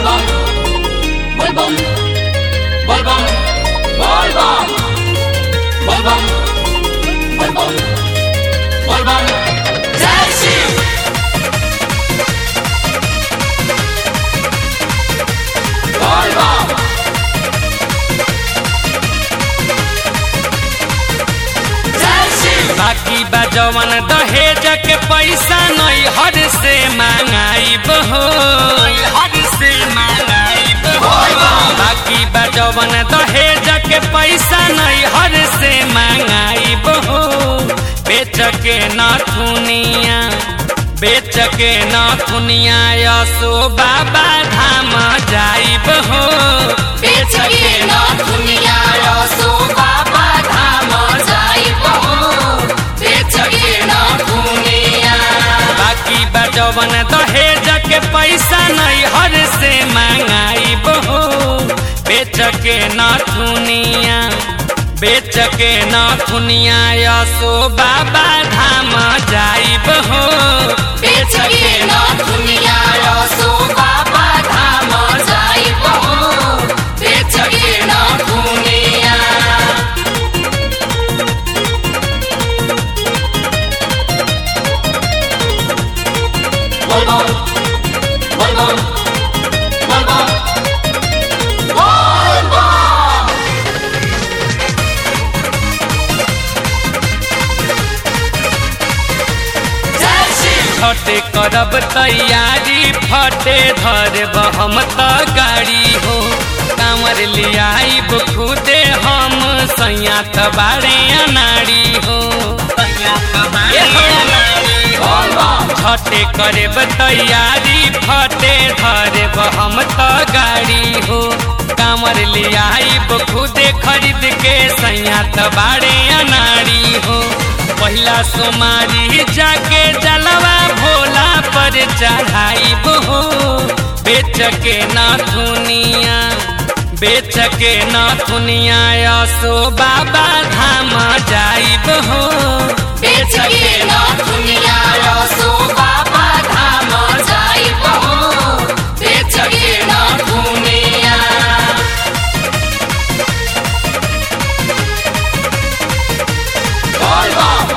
Volvam, volvam, volvam, volvam, volvam, volvam, volvam. जय Shiv volvam. जय शिव बाकी बा जवन दहेज के पैसा नहीं हर से मांगाइब हो हर से मांगाइब हो बाकी बा जवन दहेज के पैसा नहीं हर से मांगाइब हो बेच के न थुनिया बेच के न थुनिया यसो बाबा धाम जाइब हो बेच के न दुनिया रसो बाबा धाम जाइब हो बेच के न दुनिया बाकी बा जवन दहेज के पैसा नहीं हर से मांगाइब हो बेच के न थुनिया बेच के न थुनिया यसो बाबा धाम जाइब हो बेच के न दुनिया रसो बाबा धाम जाइब हो बेच के न दुनिया volvam, volvam, volvam, volvam. जय शिव छठे करब तैयारी फटे धरब हम त गाड़ी हो कांवर लियाइब खुदे हम सैया त बारे अनाड़ी हो सैया त बारे अनाड़ी हो छठे करब तैयारी फटे धरब हम त गाड़ी हो कांवर लियाइब खुदे खरीद के सैया त बारे अनाड़ी हो पहिला सोमारी जाके जलवा भोला पर चढ़ाइब हो बेच के न थुनिया बेच के न थुनिया यसो बाबा धाम जाइब हो बेच के न दुनिया रसो बाबा धाम जाइब हो बेच के न दुनिया volvam,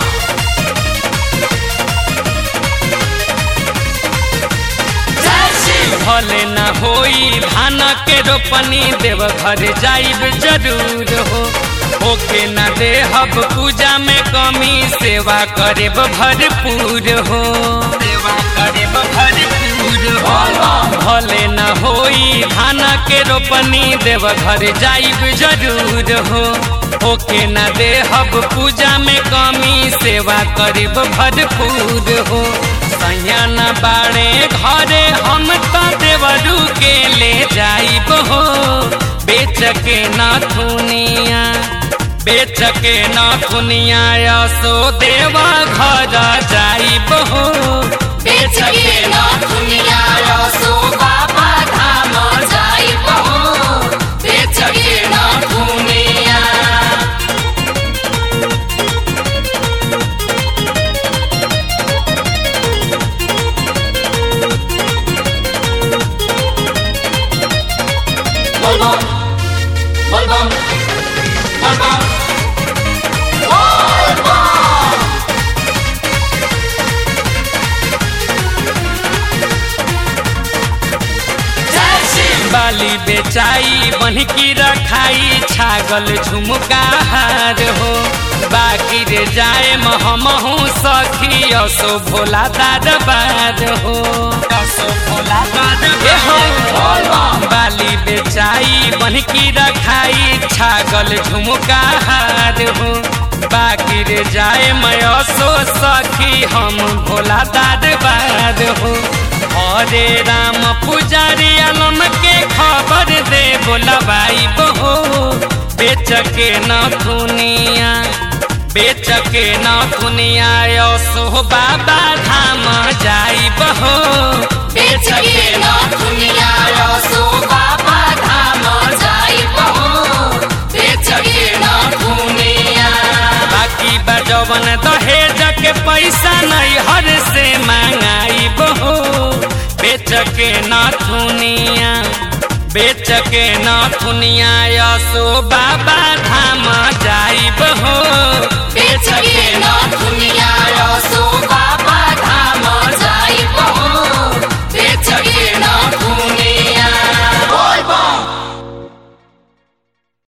जय शिव भले न होई धान के रोपनी देव घर जाइब जरूर हो ओके न देहब पूजा में कमी सेवा करेब भरपूर हो सेवा करेब भरपूर हो भले न होई धान के रोपनी देव घर जाइब जरूर हो ओके न देहब पूजा में कमी सेवा करीब भरपूर हो सैया न बाड़े घरे हम त देवरू के ले जाइब हो बेच के न थुनिया बेच के न थुनिया यसो देवा घर जाइब हो बेच के न दुनिया रसो बाबा धाम जाइब हो बेच के न दुनिया volvam, volvam, volvam, volvam. जय शिव बाली बेचाई बन्हकी रखाई छागल झुमका हार हो बाकी रे जाए महमहू सखी असो भोला दरबार हो असो भोला दरबार हो बाली बेचाई बन्हकी रखाई छागल झुमका हार हो बाकी रे जाए मैं असो सखी हम भोला दरबार हो हरे राम पुजारी आलम के खबर दे बोलबाई बहो बेच के न दुनिया बेच के न दुनिया यसो बाबा धाम जाई बहो बेच के न दुनिया रसो बाबा धाम जाइब हो बेच के न दुनिया बाकी बजवन दहेज के पैसा नहीं हर से मांगाई बहो बेच के नथुनिया बेच के नथुनिया यसो बाबा धाम जाइब हो बेच के न दुनिया